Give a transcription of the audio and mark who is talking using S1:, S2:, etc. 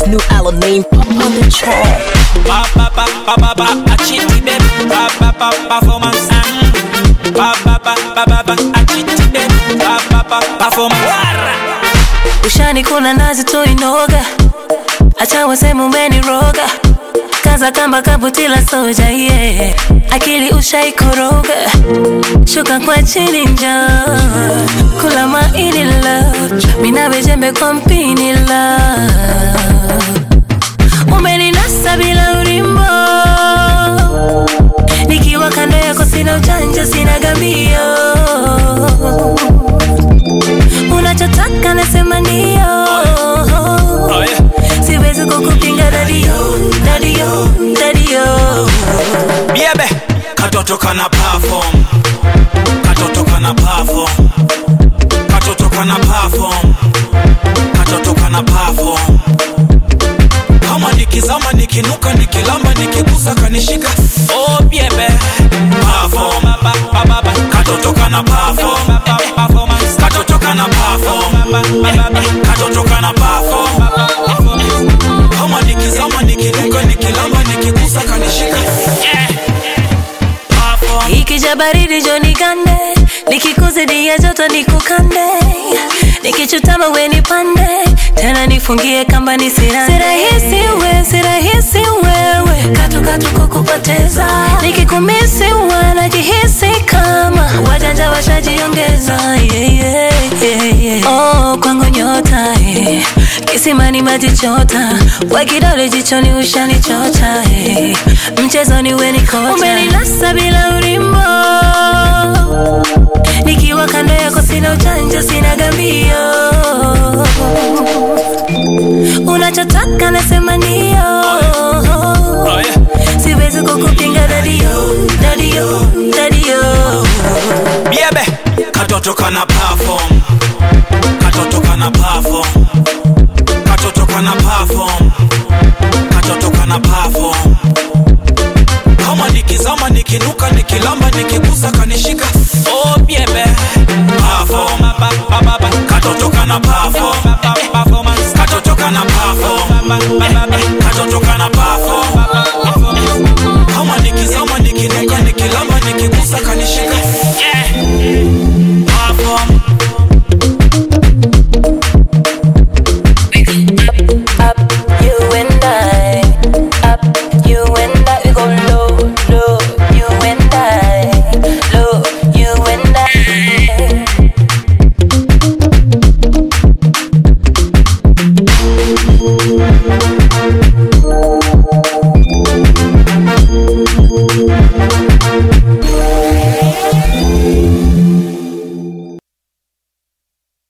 S1: his new album named Pop on the Track.
S2: Ba ba ba ba ba ba, a chitty baby. Ba ba ba performance. mm. Ba ba ba ba ba ba, a chitty baby. Ba ba ba performance. Wara.
S3: ushani kuna nazi tuinoga acha waseme umeniroga kaza kamba kabutila soja yeah. akili ushaikoroga shuka kwa chini njo kula maini love minawe jembe kwa mpini love umeninasa bila urimbo nikiwa kando yako sina ujanja sina gambio unachotaka nasema ndio
S2: Oh yeah.
S3: siwezi kukupinga dadio dadio dadio
S2: Biebe. Katoto kana perform. Katoto kana perform. Katoto kana perform. Katoto kana perform. Kama nikizama nikinuka nikilamba nikigusa kanishika. Oh biebe. Perform. Ba, ba, ba, ba. Katoto kana perform. Performance. Katoto kana perform. Katoto kana perform. Kama nikizama nikinuka nikilamba nikigusa kanishika. Yeah. Perform.
S3: ikija baridi joni gande nikikuzidia joto nikukande nikichutama we nipande tena nifungie kamba ni sira sirahisi we sirahisi wewe katukatu kukupoteza nikikumisi wanajihisi kama wajanja washajiongeza yeah, yeah, yeah, yeah. oh, kwangu nyota eh. kisimani maji chota kwa kidole jichoni ushanichota eh. mchezoni we ni kocha umeninasa bila urimbo nikiwa kando yako sina ujanja sina gambio unachotaka nasema ndio
S2: Oh yeah.
S3: siwezi kukupinga dadio dadio dadio
S2: Biebe. Katoto kana perform. Katoto kana perform. Katoto kana perform. Katoto kana perform. Kama nikizama nikinuka nikilamba nikigusa kanishika. Oh biebe. Perform. Ba, ba, ba, ba. Katoto kana perform. Performance. Katoto kana perform.